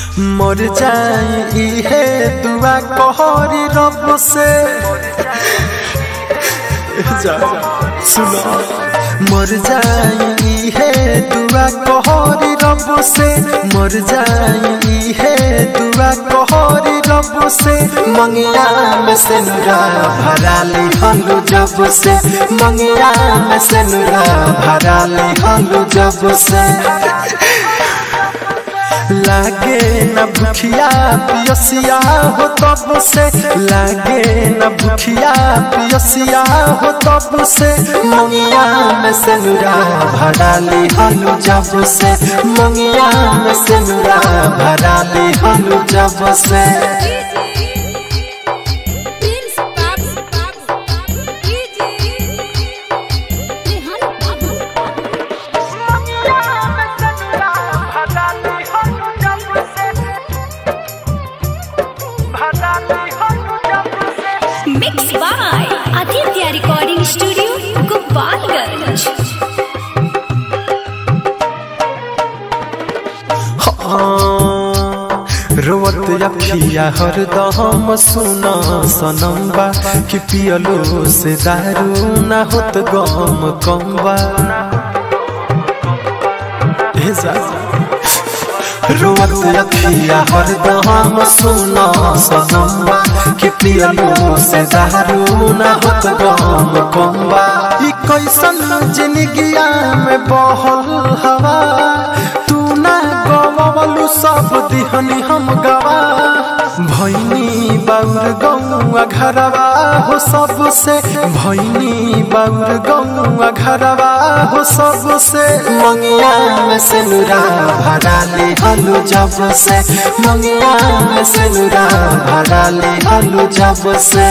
मर जाई इहे दुआ कहरी रब से जा सुनो मर जाई इहे दुआ कहरी रब से मर जाई इहे दुआ कहरी रब से मंगिया में से नुरा भरा ले हलू जब से मंगिया में से नुरा भरा ले हलू जब से लागे न भूखिया पियसिया हो तब से लागे न भूखिया पियसिया हो तब से मंगिया में से नुरा भरा ले हलू जब से मंगिया में से नुरा भरा ले हलू जब से प्रिंस बाबू बाबू डीजे रेहान बाबू mix by Aditya recording studio Gopalganj रोवत अखिया हरदम सुना सनम्बा कि पियलो से दारू ना होत गम कम्बा हे जा रोवत अखिया हरदम सुना सनम्बा कि पियलो से दारू ना होत गम कम्बा ई कैसन जिंदगिया में बहल हवा तू ना गवलू सब दिहनी हम गवा भैनी बाउर गौआ घरवा हो सबसे भैनी बाउर गौआ घरवा हो सबसे मंगिया में से नुरा भरा ले हलू जब से मंगिया में से नुरा भरा ले हलू जब से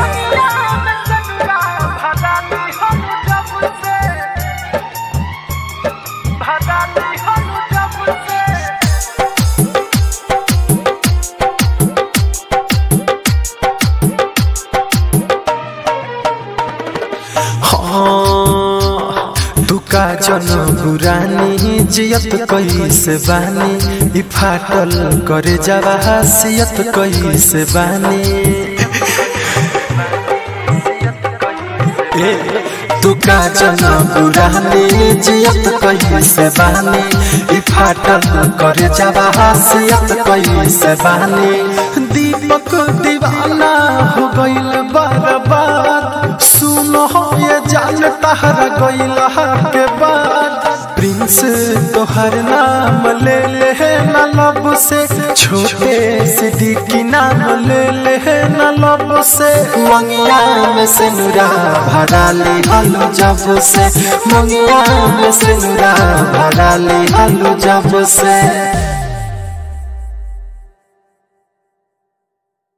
हाँ, दुका जन बुरानी जियत कैसे बानी ई फाटल करे जावा हसियत कैसे बानी ए तुका जन बुरानी जियत कैसे बानी ई फाटल करे जावा हसियत कैसे बानी दीपक दीवाना हो गइल बर्बाद सुनो ये जान तहरा गइल के बाद प्रिंस तोहर नाम ले ले न लब से छोटे सिद्दीकी नाम ले ले न लब से मंगिया में से नुरा भरा ले हलू जब से मंगिया में से नुरा भरा ले हलू जब से